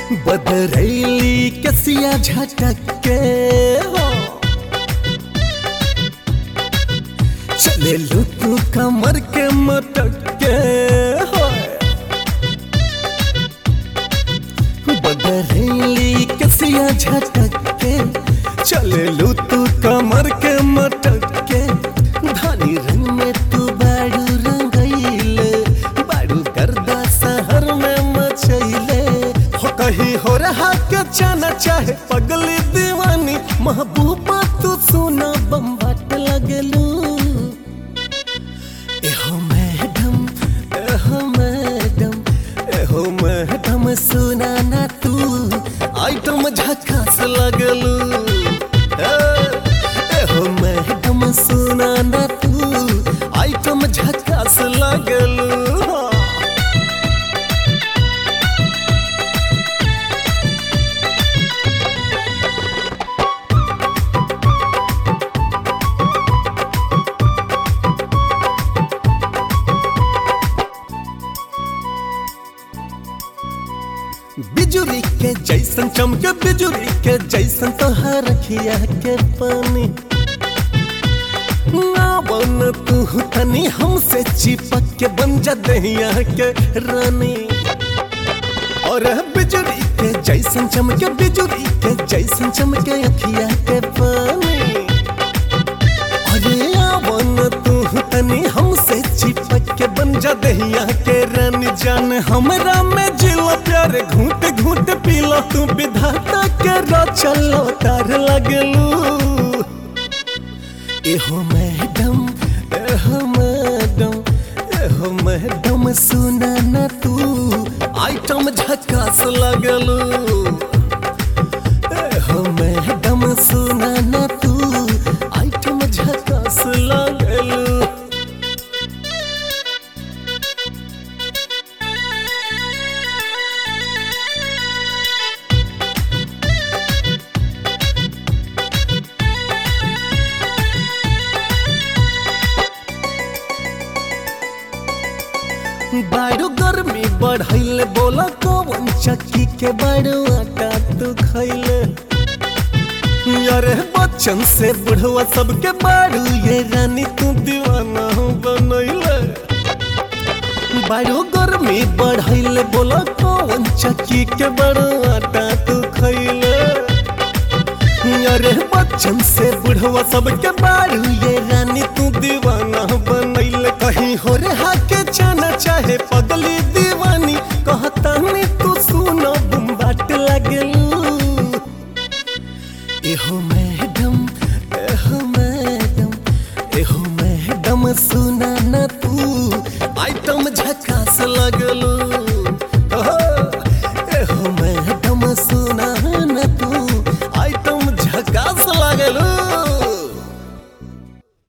बदरैली कसिया झटक के हो चले लू तू कमर के मटक के हो बदरैली कसिया झटक के चले लू तू कमर के मटक के धानी रंग में तू बाड़ू रंगैले बाड़ू गर्दा शहर में मचैले हो कहीं हो रहा के जाना चाहे पगली दीवानी महबूबा तू सुना बम बाट लगलू एहो मैडम एहो मैडम एहो मैडम सुना ना तू आइटम झकास लगलू ए, एहो मैडम सुना ना तू आइटम झकास लगलू हाँ। बिजुली के जैसन चमके बिजुली के जैसन तोहर रखिया के पानी ना बन तू तनी हमसे चिपक के बन जा दहिया के रानी और बिजुली के जैसन चमके बिजुली के जैसन चमके अखिया के पानी अरे आवन तू तनी हमसे चिपक के बन जा दहिया के रानी जान हमरा में जिला प्यार घूट घूट पीला तू विधाता के रचलो तार लगलू एहो मैडम एहो मैडम एहो मैडम सुना ना तू आइटम झकास लगलू एहो मैडम सुना ना तू आइटम झकास लगलू बाड़ू गर्मी बढ़ैले बोला कौन चक्की के बाड़ू आटा तू खैले अरे बच्चन से बुढ़वा सबके बाड़ू ये रानी तू दीवाना बनैले बाड़ू गर्मी बढ़ैले बोला कौन चक्की के बाड़ू आटा तू खैले अरे बच्चन से बुढ़वा सबके बाड़ू ये रानी तू दीवाना बनैले कहीं हो रहा के जाना चाहे पगली दीवानी कहता नहीं तू सुनो बुम बाट लगलू एहो मैडम एहो मैडम एहो मैडम सुना ना तू आइटम झकास लगलू